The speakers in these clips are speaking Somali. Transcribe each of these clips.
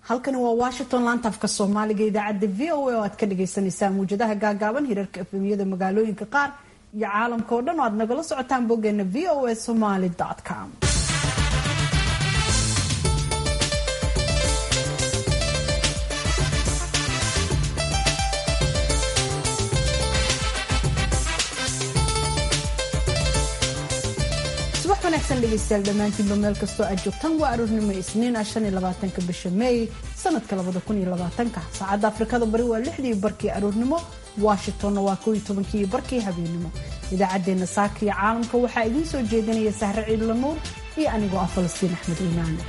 halkani waa washington laantaafka soomaaliga idaacadda v o a oo aad ka dhagaysanaysaan muwjadaha gaagaaban hirarka efemiyada magaalooyinka qaar iyo caalamka oo dhan oo aad nagala socotaan boggeena v o a somaly com subax wanaagsan dhegeystayaal dhammaantiinba meel kastoo aad joogtaan waa aroornimo isniin ah shan iyo labaatanka bisha meey sanadka labada kun iyo labaatanka saacadda afrikada bari waa lixdii barkii aroornimo washingtonna waa kow iyo tobankii barkii habeenimo idaacaddeenna saaka iyo caalamka waxaa idiin soo jeedinaya sahre ciidla nuur iyo anigoo ah falastiin axmed iimaane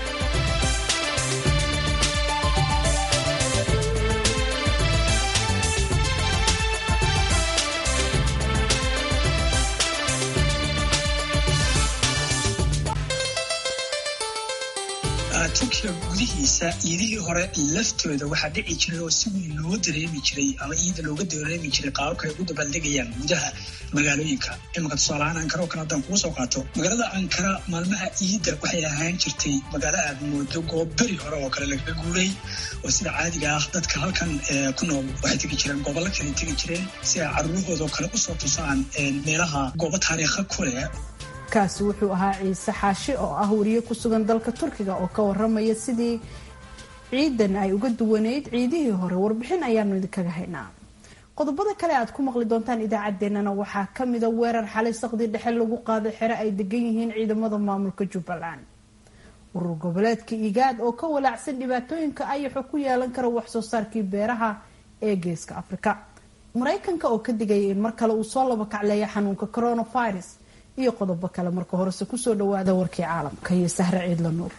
turkiga gudihiisa iidihii hore laftooda waxaa dhici jiray oo si weyn loo dareemi jiray ama iida looga dareemi jiray qaababka ay ugu dabaaldegayaan gudaha magaalooyinka imanka tusaalahaan ankara oo kale haddaan kugu soo qaato magaalada ankara maalmaha iidda waxay ahaan jirtay magaalo aad moodo goob beri hore oo kale lagaga guuray oo sida caadiga ah dadka halkan ku nool waxay tegi jireen gobollo kale tegi jireen si ay caruurahooda oo kale usoo tusaan meelaha goobo taariikha ku leh kaasi wuxuu ahaa ciise xaashi oo ah wariye ku sugan dalka turkiga oo ka waramaya sidii ciidan ay uga duwaneyd ciidihii hore warbixin ayaanu idinkaga haynaa qodobada kale aad ku maqli doontaan idaacaddeenana waxaa kamida weerar xalay saqdi dhexe lagu qaaday xere ay degan yihiin ciidamada maamulka jubbaland urur goboleedka igaad oo ka walaacsan dhibaatooyinka ayaxo ku yeelan kara waxsoo saarkii beeraha ee geeska afrika maraykanka oo ka digaya in mar kale uu soo laba kacleeya xanuunka coronavirus iyo qodobo kale marka horese kusoo dhawaada warkii caalamka iyo sahre ciidla nuur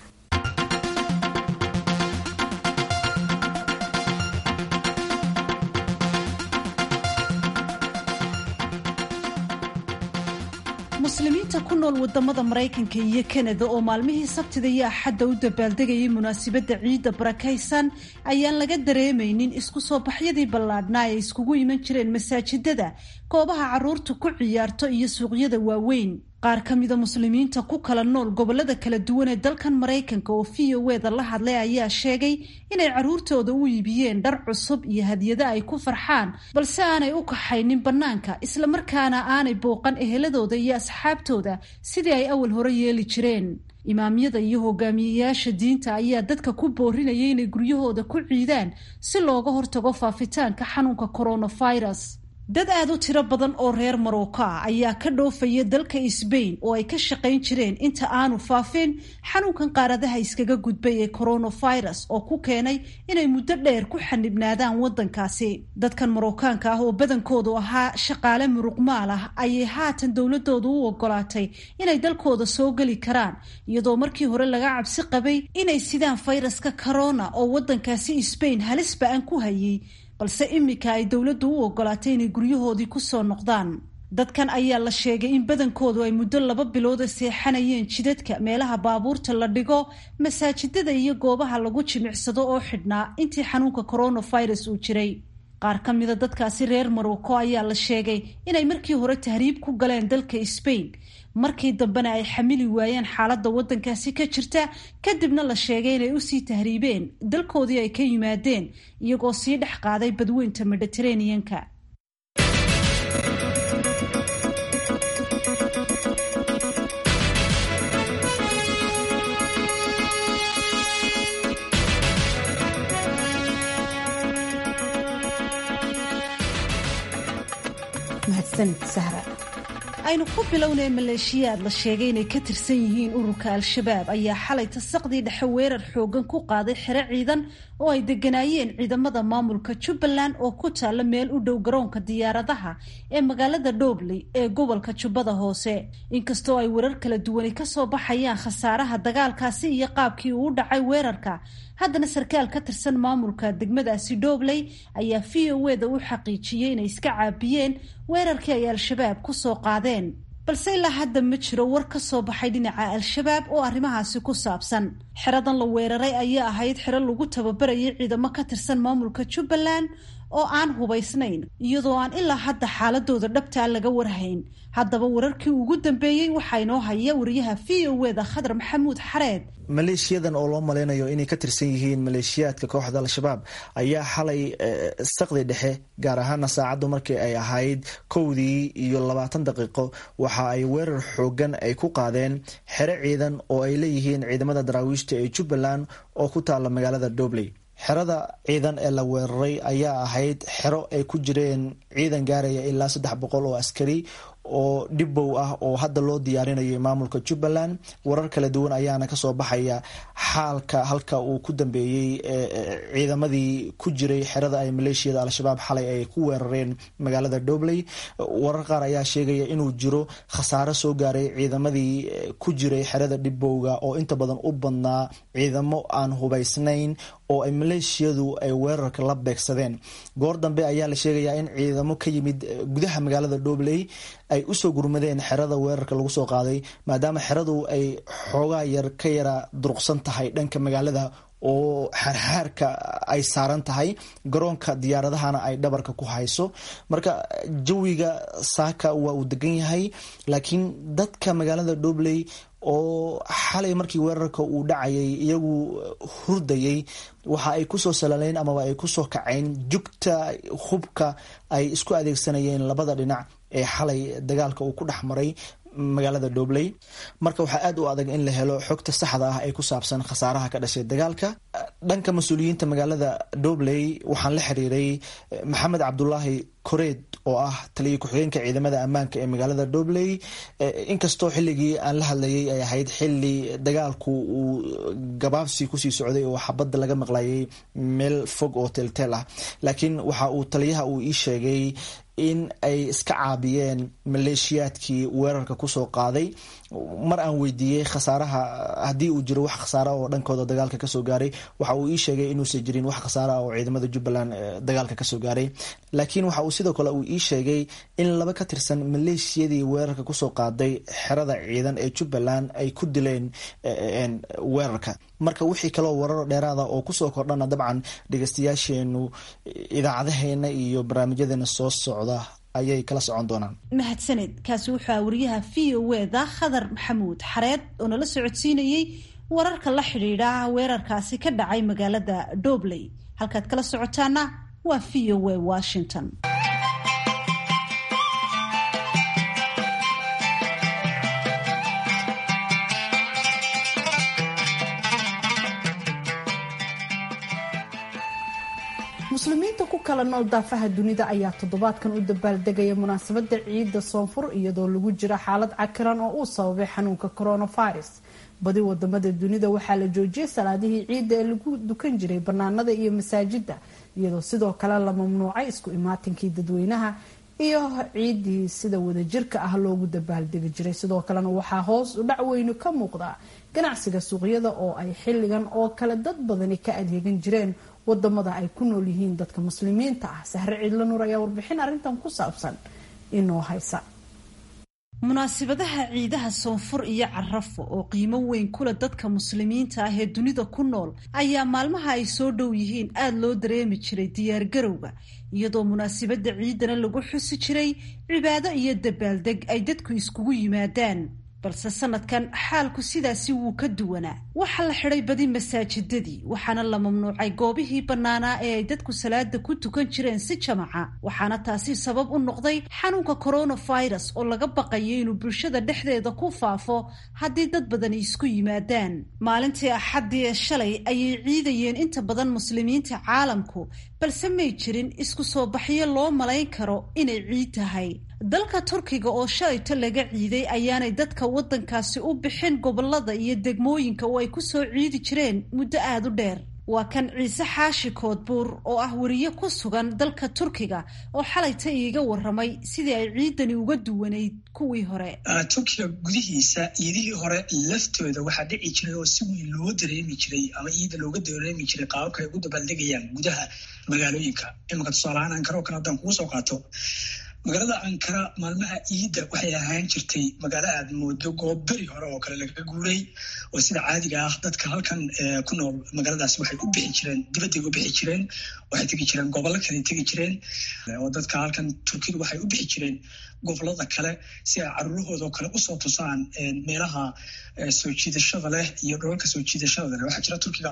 muslimiinta ku nool wadamada maraykanka iyo kanada oo maalmihii sabtida iyo axadda u dabaaldegayay munaasabadda ciidda barakaysan ayaan laga dareemaynin isku soo baxyadii ballaadhnaa ay iskugu iman jireen masaajidada goobaha caruurta ku ciyaarto iyo suuqyada waaweyn qaar ka mida muslimiinta ku kala nool gobolada kala duwan ee dalkan maraykanka oo v o eda la hadlay ayaa sheegay inay caruurtooda u iibiyeen dhar cusub iyo hadyado ay ku farxaan balse aanay u kaxaynin bannaanka islamarkaana aanay booqan eheladooda iyo asxaabtooda sidii ay awal hore yeeli jireen imaamyada iyo hogaamiyeyaasha diinta ayaa dadka ku boorinaya inay guryahooda ku ciidaan si looga hortago faafitaanka xanuunka coronavirus dad aada u tiro badan oo reer marocco ah ayaa ka dhoofaya dalka sbain oo ay ka shaqayn jireen inta aanu faafin xanuunkan qaaradaha iskaga gudbay ee coronavirus oo ku keenay inay muddo dheer ku xanibnaadaan waddankaasi dadkan marookaanka ah oo badankoodu ahaa shaqaale muruqmaal ah ayay haatan dowladoodu u ogolaatay inay dalkooda soo geli karaan iyadoo markii hore laga cabsi qabay inay sidaan fayraska corona oo waddankaasi sbain halis ba-an ku hayay balse iminka ay dowladdu u ogolaatay inay guryahoodii kusoo noqdaan dadkan ayaa la sheegay in badankoodu ay muddo laba bilooda seexanayeen jidadka meelaha baabuurta la dhigo masaajidada iyo goobaha lagu jimicsado oo xidhnaa intii xanuunka coronavirus uu jiray qaar ka mida dadkaasi reer marocco ayaa la sheegay inay markii hore tahriib ku galeen dalka sbain markii dambena ay xamili waayeen xaaladda waddankaasi ka jirta kadibna la sheegay inay usii tahriibeen dalkoodii ay ka yimaadeen iyagoo sii dhex qaaday badweynta mediteraneanka mahadsanid sahra aynu ku bilownay maleeshiyaad la sheegay inay ka tirsan yihiin ururka al-shabaab ayaa xalay tasaqdii dhexe weerar xoogan ku qaaday xero ciidan oo ay deganaayeen ciidamada maamulka jubbaland oo ku taalla meel u dhow garoonka diyaaradaha ee magaalada dhobley ee gobolka jubbada hoose inkastoo ay warar kala duwani kasoo baxayaan khasaaraha dagaalkaasi iyo qaabkii uu u dhacay weerarka haddana sarkaal ka tirsan maamulka degmadaasi dhobley ayaa v o eda u xaqiijiyey inay iska caabiyeen weerarkii ay al-shabaab kusoo qaadeen balse ilaa hadda ma jiro war ka soo baxay dhinaca al-shabaab oo arrimahaasi ku saabsan xeradan la weeraray ayaa ahayd xero lagu tababarayay ciidamo ka tirsan maamulka jubbaland oo aan hubaysnayn iyadoo aan ilaa hadda xaaladooda dhabtaa laga warhayn haddaba wararkii ugu dambeeyey waxaa inoo haya wariyaha v o e da khadar maxamuud xareed maleeshiyadan oo loo malaynayo inay ka tirsan yihiin maleeshiyaadka kooxda al-shabaab ayaa xalay saqdi dhexe gaar ahaana saacaddu markii ay ahayd kowdii iyo labaatan daqiiqo waxa ay weerar xoogan ay ku qaadeen xero ciidan oo ay leeyihiin ciidamada daraawiishta ee jubbaland oo ku taala magaalada dobley xerada ciidan ee la weeraray ayaa ahayd xero ay ku jireen ciidan gaaraya ilaa saddex boqol oo askari oo dhibow ah oo hadda loo diyaarinayo maamulka jubbaland warar kala duwan ayaana kasoo baxaya xaalka halka uu ku dambeeyey ciidamadii ku jiray xerada ay maleeshiyada al-shabaab xalay ay ku weerareen magaalada dobley warar qaar ayaa sheegaya inuu jiro khasaaro soo gaaray ciidamadii ku jiray xerada dhibowga oo inta badan u badnaa ciidamo aan hubaysnayn oo ay maleeshiyadu ay weerarka la beegsadeen goor dambe ayaa la sheegayaa in ciidamo ka yimid gudaha magaalada dobley ay usoo gurmadeen xerada weerarka lagu soo qaaday maadaama xeradu ay xoogaa yar ka yara duruqsan tahay dhanka magaalada oo xaarxaarka ay saaran tahay garoonka diyaaradahana ay dhabarka ku hayso marka jawiga saaka waa uu degan yahay laakiin dadka magaalada dobley oo xalay markii weerarka uu dhacayay iyagu hurdayay waxa ay kusoo salaleyn amaba ay kusoo kacayn jugta hubka ay isku adeegsanayeen labada dhinac ee xalay dagaalka uu ku dhex maray magaalada dobley marka waxaa aad u adag in la helo xogta saxda ah ee ku saabsan khasaaraha ka dhashay dagaalka dhanka mas-uuliyiinta magaalada dobley waxaan la xiriiray maxamed cabdulaahi koreed oo ah taliya ku-xigeenka ciidamada ammaanka ee magaalada dobley inkastoo xilligii aan la hadlayay ay ahayd xili dagaalku uu gabaabsi kusii socday oo xabadda laga maqlayay meel fog oo teelteel ah laakiin waxa uu taliyaha uu ii sheegay in ay iska caabiyeen maleeshiyaadkii weerarka kusoo qaaday mar aan weydiiyey khasaaraha haddii uu jiro wax khasaara oo dhankooda dagaalka kasoo gaaray waxa uu ii sheegay inuusan jirin wax khasaara oo ciidamada jubbaland dagaalka kasoo gaaray laakiin waxa uu sidoo kale uu ii sheegay in laba ka tirsan maleeshiyadii weerarka kusoo qaaday xerada ciidan ee jubbaland ay ku dileen weerarka marka wixii kaloo warar dheeraada oo kusoo kordhana dabcan dhegeystayaasheenu idaacadaheena iyo barnaamijyadeena soo socda ayay kala socon doonaan mahadsaned kaasi wuxuu ah wariyaha v o e da khadar maxamuud xareed oo nala socodsiinayey wararka la xidhiidha weerarkaasi ka dhacay magaalada dobley halkaad kala socotaana waa v o e washington muslimiinta ku kala nool daafaha dunida ayaa toddobaadkan u dabaaldegaya munaasabada ciidda soonfur iyadoo lagu jira xaalad cakiran oo uu sababay xanuunka coronavirus badi wadamada dunida waxaa la joojiyay salaadihii ciidda ee lagu dukan jiray banaanada iyo masaajida iyadoo sidoo kale la mamnuucay isku imaatinkii dadweynaha iyo ciidii sida wadajirka ah loogu dabaaldegi jiray sidoo kalena waxaa hoos u dhac weynu ka muuqda ganacsiga suuqyada oo ay xilligan oo kale dad badani ka adeegan jireen wadamada ay ku nool yihiin dadka muslimiinta ah sahre ciidla nuur ayaa warbixin arrintan ku saabsan inoo haysa munaasibadaha ciidaha soonfur iyo carafo oo qiimo weyn kule dadka muslimiinta ah ee dunida ku nool ayaa maalmaha ay soo dhow yihiin aada loo dareemi jiray diyaargarowga iyadoo munaasibada ciidana lagu xusi jiray cibaado iyo dabaaldeg ay dadku iskugu yimaadaan balse sanadkan xaalku sidaasi wuu ka duwanaa waxaa la xidhay badi masaajidadii waxaana la mamnuucay goobihii bannaanaa ee ay dadku salaada ku tukan jireen si jamaca waxaana taasi sabab u noqday xanuunka coronavirus oo laga baqayo inuu bulshada dhexdeeda ku faafo haddii dad badani isku yimaadaan maalintii axaddii ee shalay ayay ciidayeen inta badan muslimiinta caalamku balse may jirin isku soo baxyo loo malayn karo inay ciid tahay dalka turkiga oo shalayto laga ciiday ayaanay dadka waddankaasi u bixin gobolada iyo degmooyinka oo ay ku soo ciidi jireen muddo aada u dheer waa kan ciise xaashi koodbuur oo ah weriye ku sugan dalka turkiga oo xalayta iiga waramay sidii ay ciidani uga duwanayd kuwii hore turkiga gudihiisa ciidihii hore laftooda waxaa dhici jiray oo si weyn loo dareemi jiray ama ciida looga dareemi jiray qaababka ay ugu dabaaldegayaan gudaha magaalooyinka imanka tusaalahaan ankaro kale haddaan kugu soo qaato magaalada ankara maalmaha ciidda waxay ahaan jirtay magaalo aad moodo goob beri hore oo kale lagaga guuray oo sida caadiga ah dadka halkan ku nool magaaladaas waxay u bixi jireen dibadday u bixi jireen waxay tegi jireen gobollo kale tegi jireen oo dadka halkan turkidu waxay u bixi jireen gobolada kale si ay caruurahooda oo kale usoo tusaan meelaha soo jiidashada leh iyo dholalka soo jiidashada leh waxaa jira turkiga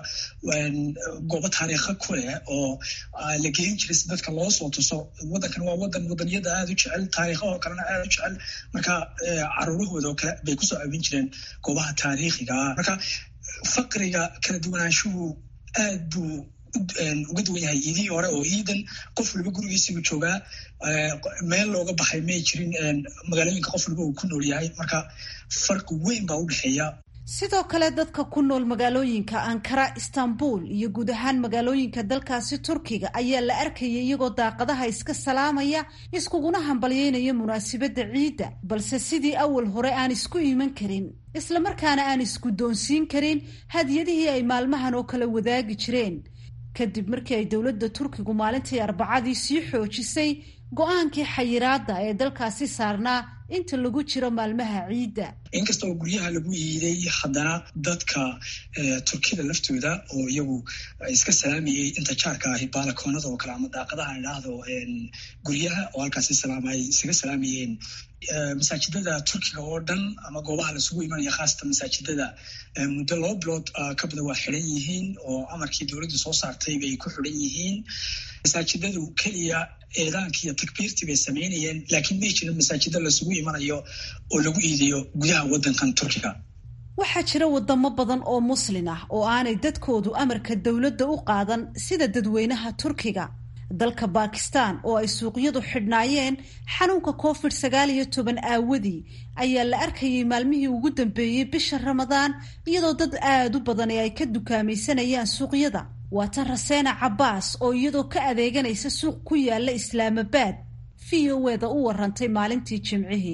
goobo taariikha ku leh oo la geyin jiray si dadka loo soo tuso wadankan waa wadan wadaniyada aada u jecel taariikhahoo kalena aada u jecel marka caruurahooda oo kale bay kusoo abin jireen goobaha taariikhiga ah marka faqriga kala duwanaanshuhu aad buu uga duwan yahay iidihii hore oo iidan qof waliba gurigiisibu joogaa meel looga baxay may jirin magaalooyinka qof waliba uu ku nool yahay marka farqi weyn baa u dhexeeya sidoo kale dadka ku nool magaalooyinka ankara istanbul iyo guud ahaan magaalooyinka dalkaasi turkiga ayaa la arkayay iyagoo daaqadaha iska salaamaya iskuguna hambalyeynaya munaasabadda ciidda balse sidii awal hore aan isku iman karin islamarkaana aan isku doonsiin karin hadiyadihii ay maalmahan oo kale wadaagi jireen kadib markii ay dowladda turkigu maalintii arbacadii sii xoojisay go-aankii xayiraadda ee dalkaasi saarnaa inta lagu jiro maalmaha ciidda inkasta oo guryaha lagu iiday haddana dadka turkida laftooda oo iyagu iska salaamayey inta jaarka ahi baalakoonada oo kale ama daaqadaha idhaahdo guryaha oo halkaasi salaamay isaga salaamayeen masaajidada turkiga oo dhan ama goobaha lasugu imanaya khaasatan masaajidada muddo laba bilood ka badan waa xidhan yihiin oo amarkii dowladdu soo saartay bay ku xidhan yihiin masaajidadu keliya eedaankii iyo takbiirtii bay samaynayeen laakiin may jirin masaajida lasugu imanayo oo lagu iidayo gudaha waddankan turkiga waxaa jira wadamo badan oo muslin ah oo aanay dadkoodu amarka dowladda u qaadan sida dadweynaha turkiga dalka bakistan oo ay suuqyadu xidhnaayeen xanuunka covid sagaal iyo toban aawadii ayaa la arkayay maalmihii ugu dambeeyey bisha ramadaan iyadoo dad aada u badan ee ay ka dukaamaysanayaan suuqyada waa tan raseena cabbaas oo iyadoo ka adeeganaysa suuq ku yaala islaamabaad v o eda u warantay maalintii jimcihii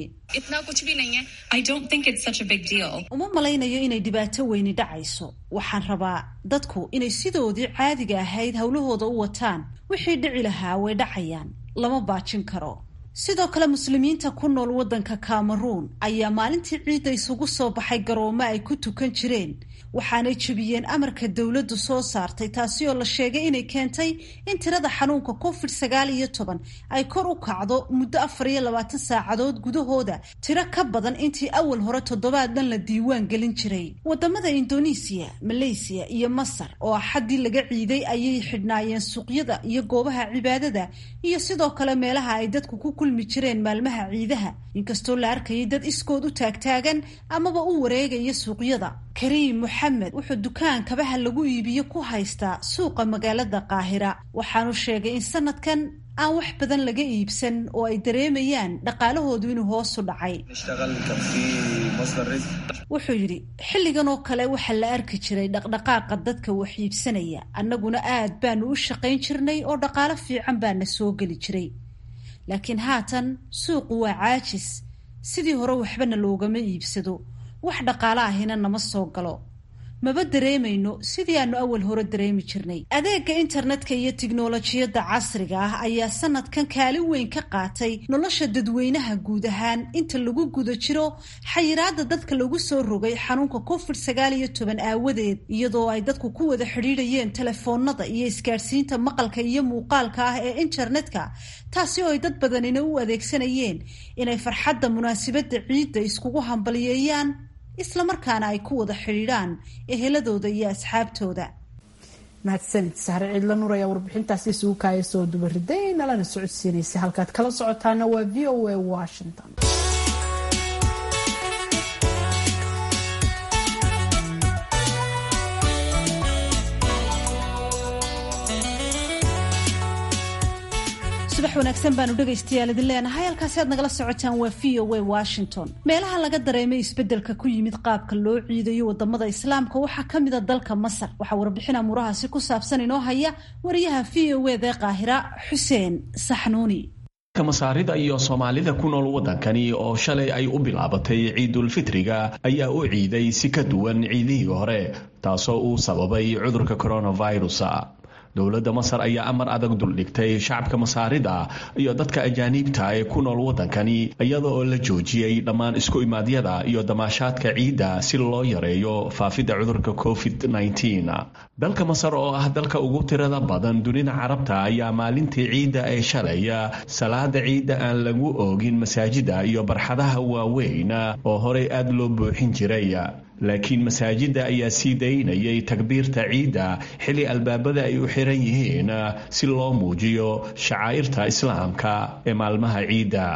uma malaynayo inay dhibaato weyni dhacayso waxaan rabaa dadku inay sidoodii caadiga ahayd howlahooda u wataan wixii dhici lahaa way dhacayaan lama baajin karo sidoo kale muslimiinta ku nool waddanka cameroon ayaa maalintii ciidda isugu soo baxay garoomo ay ku tukan jireen waxaanay jebiyeen amarka dowladdu soo saartay taasi oo la sheegay inay keentay in tirada xanuunka covid sagaal iyo toban ay kor u kacdo muddo afar iyo labaatan saacadood gudahooda tiro ka badan intii awal hore toddobaad dhan la diiwaan gelin jiray wadamada indonesiya maleysiya iyo masar oo axaddii laga ciiday ayay xidhnaayeen suuqyada iyo goobaha cibaadada iyo sidoo kale meelaha ay dadku ku kulmi jireen maalmaha ciidaha inkastoo la arkayay dad iskood u taagtaagan amaba u wareegaya suuqyada kariim moxamed wuxuu dukaan kabaha lagu iibiyo ku haystaa suuqa magaalada qaahira waxaanu sheegay in sanadkan aan wax badan laga iibsan oo ay dareemayaan dhaqaalahoodu inuu hoosu dhacay wuxuu yidhi xilligan oo kale waxaa la arki jiray dhaqdhaqaaqa dadka wax iibsanaya annaguna aad baanu u shaqayn jirnay oo dhaqaalo fiican baana soo geli jiray laakiin haatan suuqu waa caajis sidii hore waxbana loogama iibsado wax dhaqaalo ahina nama soo galo maba dareemayno sidii aanu awal hore dareemi jirnay adeega internetka iyo tiknolojiyadda casriga ah ayaa sanadkan kaalin weyn ka qaatay nolosha dadweynaha guud ahaan inta lagu guda jiro xayiraada dadka lagu soo rogay xanuunka covid sagaal iyo toban aawadeed iyadoo ay dadku ku wada xidhiidhayeen telefoonada iyo isgaadhsiinta maqalka iyo muuqaalka ah ee internetka taasi oo ay dad badanina u adeegsanayeen inay farxadda munaasabadda ciidda iskugu hambalyeeyaan islamarkaana ay ku wada xidhiidhaan eheladooda iyo asxaabtooda mahadsanid sahre ciidla nuur ayaa warbixintaasi isugu kaaya soo dubariday nalana socodsiinaysa halkaad kala socotaana waa v o a washington subax wanaagsan baanu dhegaystayaal idin leenahay halkaasi aad nagala socotaan waa v o a washington meelaha laga dareemay isbeddelka ku yimid qaabka loo ciidayo wadamada islaamka waxaa ka mida dalka masar waxaa warbixin amuurahaasi ku saabsan inoo haya wariyaha v o eda qaahira xuseen saxnuuni masaarida iyo soomaalida ku nool waddankani oo shalay ay u bilaabatay ciidulfitriga ayaa u ciiday si ka duwan ciidihii hore taasoo uu sababay cudurka coronavirus dowladda masar ayaa amar adag duldhigtay shacabka masaarida iyo dadka ajaaniibta ee ku nool waddankani iyada oo la joojiyey dhammaan isku imaadyada iyo damaashaadka ciidda si loo yareeyo faafidda cudurka covid dalka masar oo ah dalka ugu tirada badan dunida carabta ayaa maalintii ciidda ee shalaya salaada ciidda aan lagu oogin masaajida iyo barxadaha waaweyn oo horey aad loo buuxin jiray laakiin masaajidda ayaa sii daynayay takbiirta ciidda xilli albaabada ay u xiran yihiin si loo muujiyo shacaa'irta islaamka ee maalmaha ciidda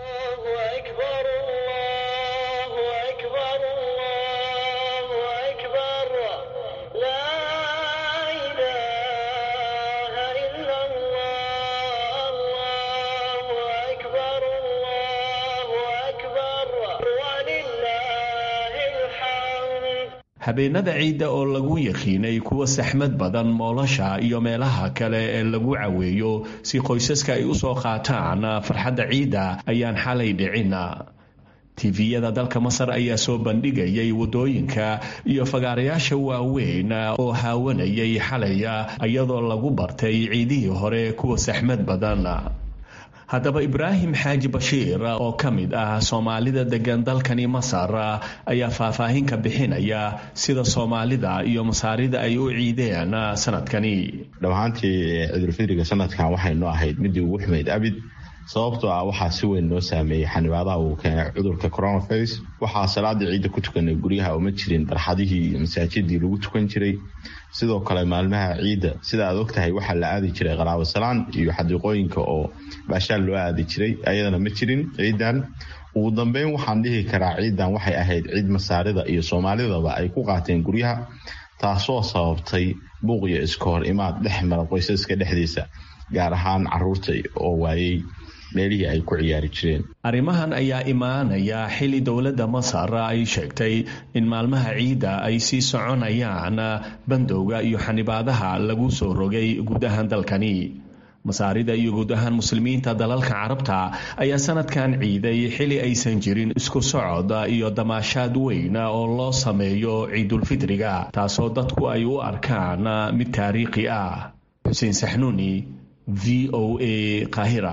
habeenada ciidda oo lagu yaqiinay kuwa saxmad badan moolasha iyo meelaha kale ee lagu caweeyo si qoysaska ay usoo qaataan farxadda ciidda ayaan xalay dhicin tifiyada dalka masar ayaa soo bandhigayay waddooyinka iyo fagaarayaasha waaweyn oo haawanayay xalaya iyadoo lagu bartay ciidihii hore kuwa saxmad badan haddaba ibraahim xaaji bashiir oo ka mid ah soomaalida degan dalkani masar ayaa faahfaahin ka bixinaya sida soomaalida iyo masaarida ay u ciideen sanadkani dhammaantii ciidulfidriga sanadkan waxaynu ahayd midii ugu xumayd abid sababtoo ah waxaa si weyn noo saameeyey xanibaadaha uu keenay cudurka coronavirus waxaa salaada ciidda ku tukanay guryaha uma jirin barxadihii iyo masaajidii lagu tukan jiray sidoo kale maalmaha ciidda sida aad og tahay waxaa la aadi jiray qaraabo salaan iyo xadiiqooyinka oo baashaal loo aadi jiray ayadana ma jirin ciidan ugu dambeyn waxaan dhihi karaa ciidan waxay ahayd ciid masaarida iyo soomaalidaba ay ku qaateen guryaha taasoo sababtay buuq iyo iska hor imaad dhex mara qoysaska dhexdiisa gaar ahaan caruurta oo waayey meelihii ay ku ciyaari jireen arrimahan ayaa imaanaya xilli dowladda masar ay sheegtay in maalmaha ciidda ay sii soconayaan bandowga iyo xanibaadaha lagu soo rogay guud ahaan dalkani masaarida iyo guud ahaan muslimiinta dalalka carabta ayaa sanadkan ciiday xilli aysan jirin isku socod iyo damaashaad weyn oo loo sameeyo ciidulfidriga taasoo dadku ay u arkaan mid taariikhi ah xuseen saxnuuni v o a qaahira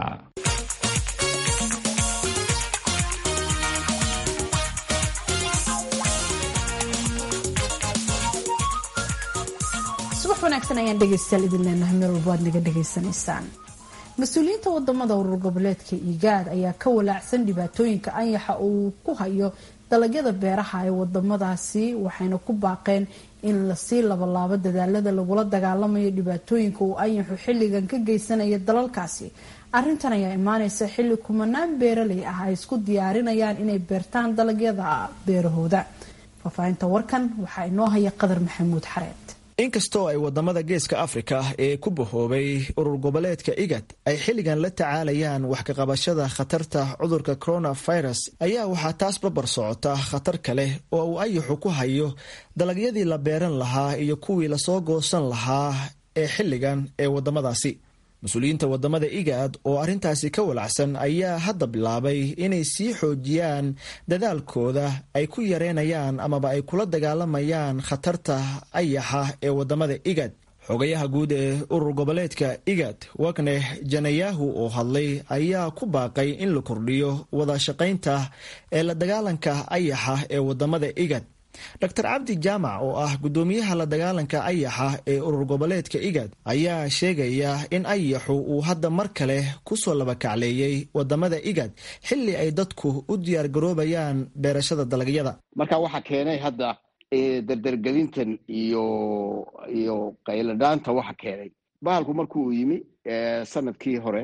subax wanaagsan ayaan dhegaystayaal idin leenahay meel walba aad naga dhegaysanaysaan mas-uuliyiinta wadamada urur goboleedka igaad ayaa ka walaacsan dhibaatooyinka anyaxa uu ku hayo dalagyada beeraha ee wadamadaasi waxayna ku baaqeen in lasii labalaabo dadaalada lagula dagaalamayo dhibaatooyinka uu anyaxu xilligan ka geysanaya dalalkaasi arintan ayaa imaaneysa xilli kumanaan beeraley ah ay isku diyaarinayaan inay beertaan dalagyada beerahooda faahfaahinta warkan waxaa inoo haya qadar maxamuud xareed inkastoo ay wadamada geeska afrika ee ku bahoobay urur goboleedka igad ay xilligan la tacaalayaan wax kaqabashada khatarta cudurka coronavirus ayaa waxaa taas babar socota khatar kale oo uu ayaxu ku hayo dalagyadii la beeran lahaa iyo kuwii lasoo goosan lahaa ee xilligan ee wadamadaasi mas-uuliyiinta wadamada igaad oo arrintaasi ka walacsan ayaa hadda bilaabay inay sii xoojiyaan dadaalkooda ay ku yareynayaan amaba ay kula dagaalamayaan khatarta ayaxa ee wadamada igad xogayaha guud ee urur goboleedka igad wagneh janayahu oo hadlay ayaa ku baaqay in la kordhiyo wada shaqaynta ee la dagaalanka ayaxa ee wadamada igad dr cabdi jaamac oo ah gudoomiyaha la dagaalanka ayaxa ee urur goboleedka igad ayaa sheegaya in ayaxu uu hadda mar kale kusoo labakacleeyey wadamada igad xili ay dadku u diyaargaroobayaan beerashada dalagyada marka waxaa keenay hadda dardargelintan iyo iyo qayladhaanta waxa keenay bahalku markuu yimi sanadkii hore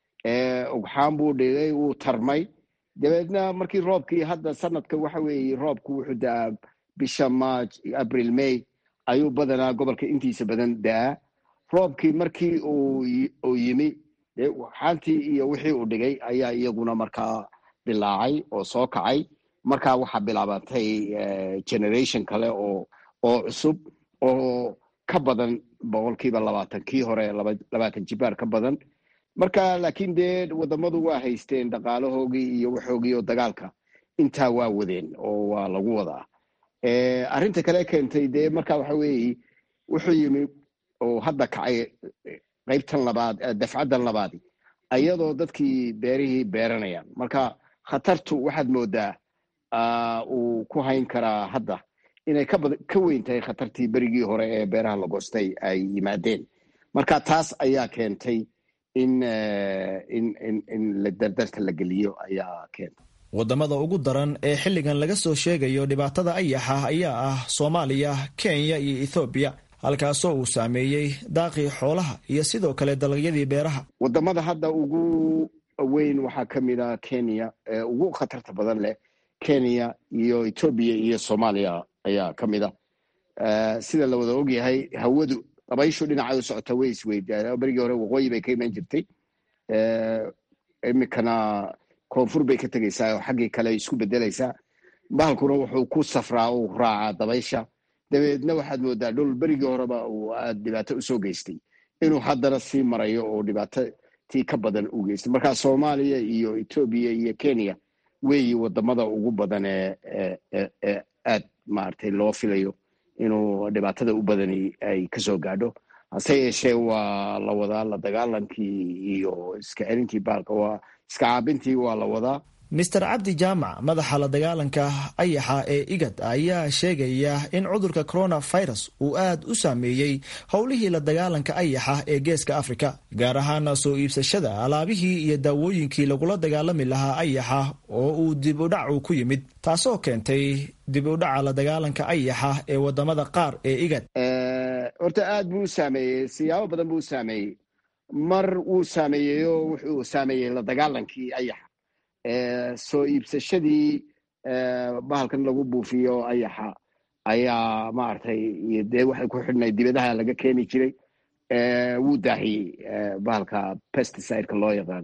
ugxaan buu dhigay wuu tarmay dabeedna markii roobkii hadda sanadka waxa weeye roobku wuxuu da-aa bisha march april may ayuu badanaa gobolka intiisa badan daa roobkii markii uu yimi xantii iyo wixii uu dhigay ayaa iyaguna markaa bilaacay oo soo kacay markaa waxaa bilaabatay generation kale oo oo cusub oo ka badan boqolkiiba labaatan kii hore labaatan jibaar ka badan marka laakiin dee wadamadu waa haysteen dhaqaalahoogii iyo waxoogii oo dagaalka intaa waa wadeen oo waa lagu wadaa arrinta kale keentay dee marka waxa weeye wuxuu yimi oo hadda kacay qaybtan labaad dafcaddan labaadi ayadoo dadkii beerihii beeranayaan marka khatartu waxaad moodaa uu ku hayn karaa hadda inay ka weyn tahay khatartii berigii hore ee beeraha la goostay ay yimaadeen marka taas ayaa keentay in in dardarta la geliyo ayaa keentay wadamada ugu daran ee xilligan laga soo sheegayo dhibaatada ayaxa ayaa ah soomaaliya kenya iyo ethoobiya halkaasoo uu saameeyey daaqii xoolaha iyo sidoo kale dalagyadii beeraha wadamada hadda ugu weyn waxaa ka mid a kenya ee ugu khatarta badan leh kenya iyo etoobiya iyo soomaaliya ayaa ka mid a sida la wada ogyahay hawadu dabayshu dhinacay u socota way isweydaa berigii hore waqooyi bay ka iman jirtay iminkana koonfur bay ka tegaysaa oo xaggii kale isku bedelaysaa bahalkuna wuxuu ku safraa uu raacaa dabaysha dabeedna waxaad moodaa dhul berigii horeba uu aad dhibaato usoo geystay inuu haddana sii marayo oo dhibaato tii ka badan u geystay marka soomaaliya iyo etoobiya iyo kenya weeyi wadamada ugu badan ee ee aad maaragtay loo filayo inuu dhibaatada u badani ay kasoo gaadho hase yeeshee waa la wadaa la dagaalankii iyo iska celintii baalka waa iska caabintii waa la wadaa mister cabdi jaamac madaxa la dagaalanka ayaxa ee igad ayaa sheegaya in cudurka coronavirus uu aad u saameeyey howlihii la dagaalanka ayaxa ee geeska afrika gaar ahaana soo iibsashada alaabihii iyo daawooyinkii lagula dagaalami lahaa ayaxa oo uu dib u dhac uu ku yimid taasoo keentay dib u dhaca la dagaalanka ayaxa ee wadamada qaar ee igad horta aad buu u saameeyey siyaabo badan buu u saameeyey mar wuu saameeyeyo wuxuu saameeyey la dagaalankii ayaxa soo iibsashadii bahalkan lagu buufiyo ayaxa ayaa maaragtay dee waxay ku xidhnay dibadaha laga keeni jiray wuu daahiyey bahalka pesticide-ka loo yaqaan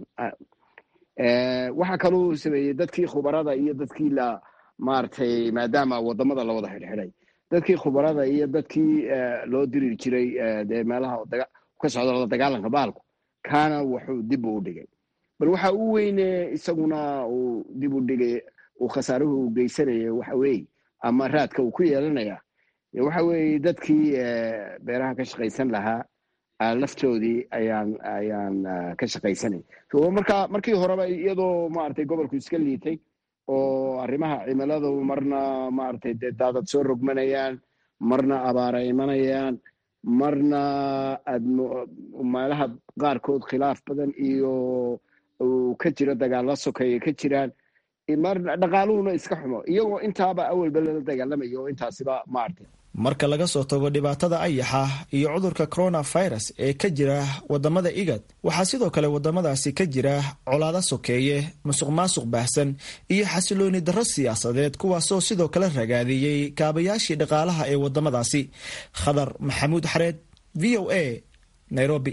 waxaa kaluu sameeyey dadkii khubarada iyo dadkii la maaragtay maadaama wadamada la wada xidhxidhay dadkii khubarada iyo dadkii loo diri jiray dee meelaha ka socda la dagaalanka bahalku kaana wuxuu dib u dhigay bal waxa u weyne isaguna uu dib u dhigay uu khasaaruhu geysanaya waxa weeye ama raadka uu ku yeelanaya waxa weeye dadkii beeraha ka shaqaysan lahaa laftoodii ayaan ayaan ka shaqaysanay marka markii horeba iyadoo maaragtay gobolku iska liitay oo arrimaha cimiladu marna maaragtay dee daadad soo rogmanayaan marna abaara imanayaan marna aad meelaha qaarkood khilaaf badan iyo uu ka jiro dagaalla sokeeye ka jiraan marna dhaqaaluhuna iska xumo iyagoo intaaba awalba lala dagaalamayo oo intaasiba maartay marka laga soo tago dhibaatada ayaxa iyo cudurka coronavirus ee ka jira wadamada igad waxaa sidoo kale wadamadaasi ka jira colaado sokeeye musuq maasuq baahsan iyo xasilooni darro siyaasadeed kuwaasoo sidoo kale ragaadiyey kaabayaashii dhaqaalaha ee wadamadaasi khadar maxamuud xareed v o a nairobi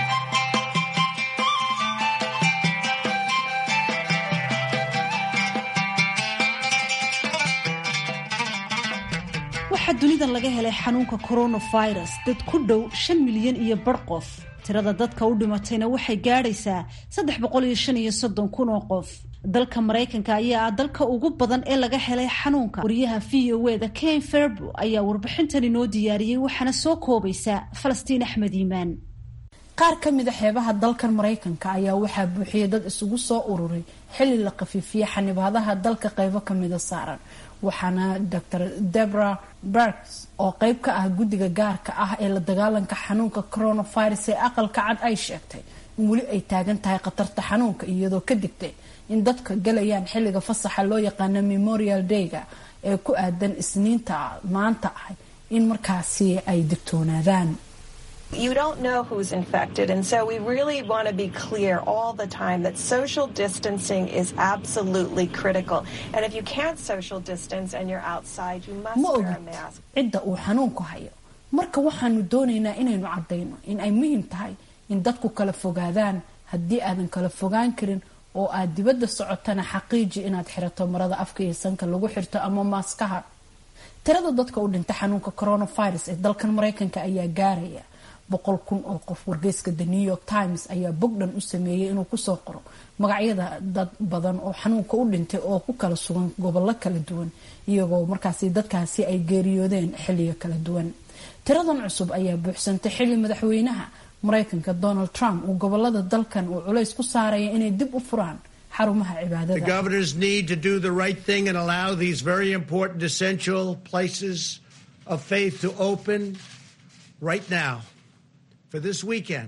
waxaa dunidan laga helay xanuunka coronavirus dad ku dhow shan milyan iyo bar qof tirada dadka u dhimatayna waxay gaadhaysaa saddex boqol iyo shan iyo soddon kun oo qof dalka maraykanka ayaa ah dalka ugu badan ee laga helay xanuunka wariyaha v o e da ken ferbo ayaa warbixintan inoo diyaariyey waxaana soo koobaysa falastiin axmed iimaan qaar ka mid a xeebaha dalkan maraykanka ayaa waxaa buuxiyay dad isugu soo ururay xilli la khafiifiyey xanibaadaha dalka qeybo kamida saaran waxaana dor debra berks oo qeyb ka ah guddiga gaarka ah ee la dagaalanka xanuunka coronavirus ee aqalka cad ay sheegtay in weli ay taagan tahay khatarta xanuunka iyadoo ka digtay in dadka galayaan xilliga fasaxa loo yaqaano memorial dayga ee ku aadan isniinta maanta ah in markaasi ay digtoonaadaan You don't know who's infected, and so we really want to be clear all the time that social distancing is absolutely critical. And if you can't social distance and you're outside, you must ma wear a ogid mask. cidda uu xanuunku hayo marka waxaanu doonaynaa inaynu caddayno in ay muhiim tahay in dadku kala fogaadaan haddii aadan kala fogaan karin oo aad dibadda socotana xaqiiji inaad xirato marada afka iyo sanka lagu xirto ama maaskaha tirada dadka u dhinta xanuunka coronavirus ee dalkan maraykanka ayaa gaaraya boqol kun oo qof wargeyska the new york times ayaa bogdhan u sameeyey inuu kusoo qoro magacyada dad badan oo xanuunka u dhintay oo ku kala sugan gobollo kala duwan iyagoo markaasi dadkaasi ay geeriyoodeen xilliyo kala duwan tiradan cusub ayaa buuxsantay xilli madaxweynaha mareykanka donald trump uu gobolada dalkan uu culays ku saaraya inay dib u furaan xarumaha cibaadada The governors need to do the right thing and allow these very important, essential places of faith to open right now for this weekend.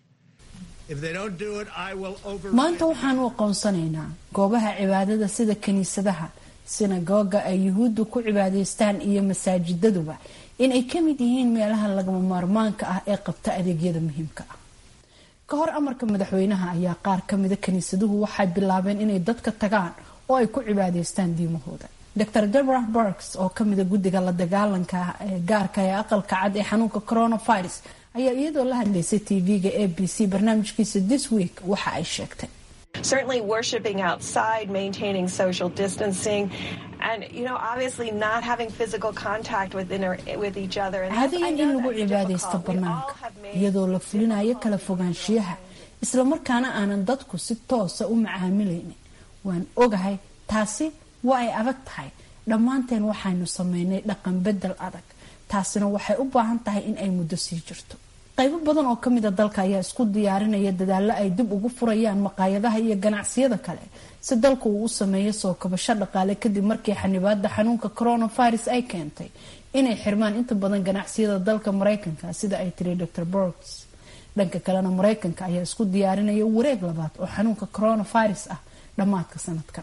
If they don't do it, I will override. maanta waxaan u aqoonsanaynaa goobaha cibaadada sida kiniisadaha sinagoga ay yuhuuddu ku cibaadaystaan iyo masaajidaduba inay ka mid yihiin meelaha lagama maarmaanka ah ee qabta adeegyada muhiimka ah ka hor amarka madaxweynaha ayaa qaar kamida kiniisaduhu waxay bilaabeen inay dadka tagaan oo ay ku cibaadaystaan diimahooda dr deborah burks oo kamida guddiga la dagaalanka ee gaarka ee aqalka cad ee xanuunka coronavirus ayaa iyadoo la hadlaysay tv-ga a b c barnaamijkiisa this week waxa ay sheegtay Certainly, worshiping outside, maintaining social distancing, and you know, obviously not having physical contact with inter- with each other. And that's- I caadiyan in know lagu that's cibaadaysto difficult. We all banaanka have made iyadoo la fulinayo kala fogaanshiyaha islamarkaana aanan dadku si toosa u macaamilaynin waan ogahay taasi waa ay adag tahay dhammaanteen waxaynu sameynay dhaqan bedel adag taasina waxay u baahan tahay in ay muddo sii jirto qaybo badan oo kamida dalka ayaa isku diyaarinaya dadaallo ay dib ugu furayaan maqaayadaha iyo ganacsiyada kale si dalku uu u sameeyo soo kabasho dhaqaale kadib markii xanibaada xanuunka coronavirus ay keentay inay xirmaan inta badan ganacsiyada dalka mareykanka sida ay tiri dr borgs dhanka kalena mareykanka ayaa isku diyaarinaya wareeg labaad oo xanuunka coronavirus ah dhammaadka sanadkan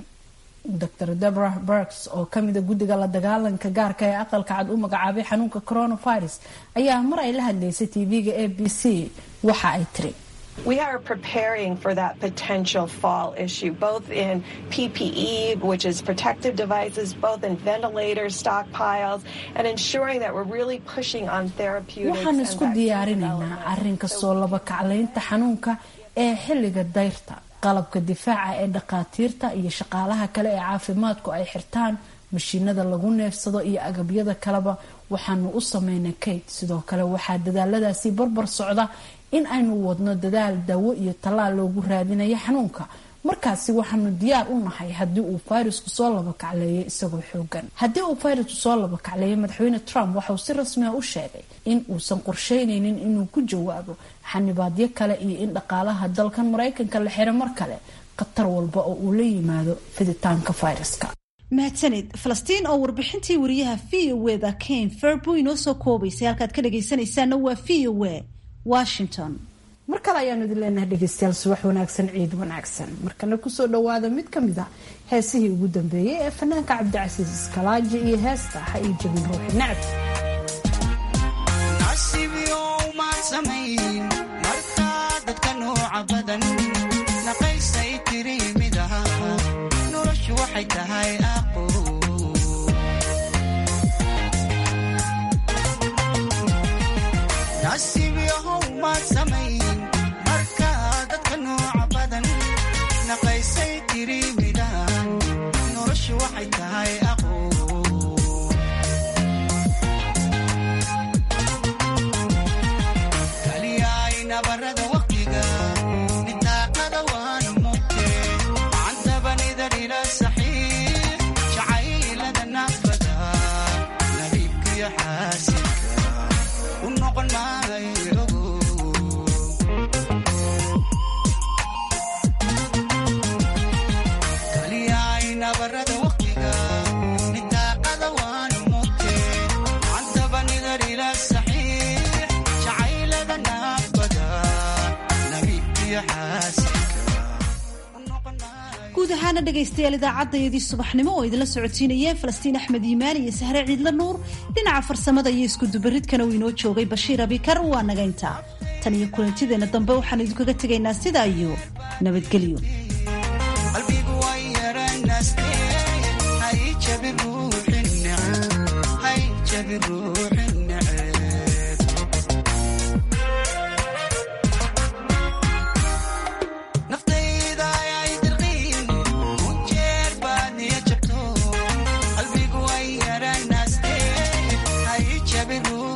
dr deborah burks oo kamida guddiga la dagaalanka gaarka ee aqalka cad u magacaabay xanuunka coronavirus ayaa mar ay la hadlaysay tv-ga a b c waxa ay tiri We are preparing for that potential fall issue, both in PPE, which is protective devices, both in ventilator stockpiles, and ensuring that we're really pushing on therapeutics. waxaan and isku vaccine diyaarinaynaa development. arrinka soo laba kaclaynta xanuunka ee xilliga dayrta qalabka difaaca ee dhakhaatiirta iyo shaqaalaha kale ee caafimaadku ay xirtaan mashiinada lagu neefsado iyo agabyada kaleba waxaanu u sameynay kate sidoo kale waxaa dadaaladaasi barbar socda in aynu wadno dadaal daawo iyo tallaal loogu raadinayo xanuunka markaasi waxaanu diyaar u nahay haddii uu fayrasku soo laba kacleeyo isagoo xoogan haddii uu fayrasku soo laba kacleeyo madaxweyne trump waxauu si rasmi ah u sheegay in uusan qorsheyneynin inuu ku jawaabo xanibaadyo kale iyo in dhaqaalaha dalkan mareykanka la xiro mar kale khatar walba oo uu la yimaado fiditaanka fayraska mahadsanid falastiin oo warbixintii wariyaha v o e da kane ferbo inoo soo koobaysay halkaad ka dhagaysanaysaana waa v o e washington mar kale ayaanu idin leenahay dhegeystayaal subax wanaagsan ciid wanaagsan markana kusoo dhawaada mid ka mid a heesihii ugu dambeeyey ee fanaanka cabdicasiis iskalaaji iyo heesta ha ii jabin ruuxi nacab nasiibyow maad samayn markaa dadka nooca badan naqaysay tiri mid aha noloshu waxay tahay aqo nasiibyahow maad samayn markaa dadka nooca badan naqaysay tiri mid aha noloshu waxay tahay aqo kaliyaay nabarada waqtiga nidaaqada waanu mugte candabanida dhila saxiix jacaylada nafada nabiibkiyo xaasinka u noqon maayo kaliyaay nabarada waqtiga nidaaqada waanu mugte candabanida dhila saxiix jacaylada nafada nabiibkiyo xaasinka u noqon maayo guud ahaana dhegaystayaal idaacadayadii subaxnimo oo idinla socotiinayeen falastiin axmed iimaan iyo sahre ciidla nuur dhinaca farsamada iyo iskudubaridkana uu inoo joogay bashiir abikar waa nagaynta tan iyo kulantideenna dambe waxaan idinkaga tegaynaa sidaa iyo nabadgelyo qalbigu way yaranaste hay jabi ruuxi neceb hay jabi ruuxi neceb naftayda ayay dirqiin u jeer baad niya jabto qalbigu way yaranaste hay jabi ruuxi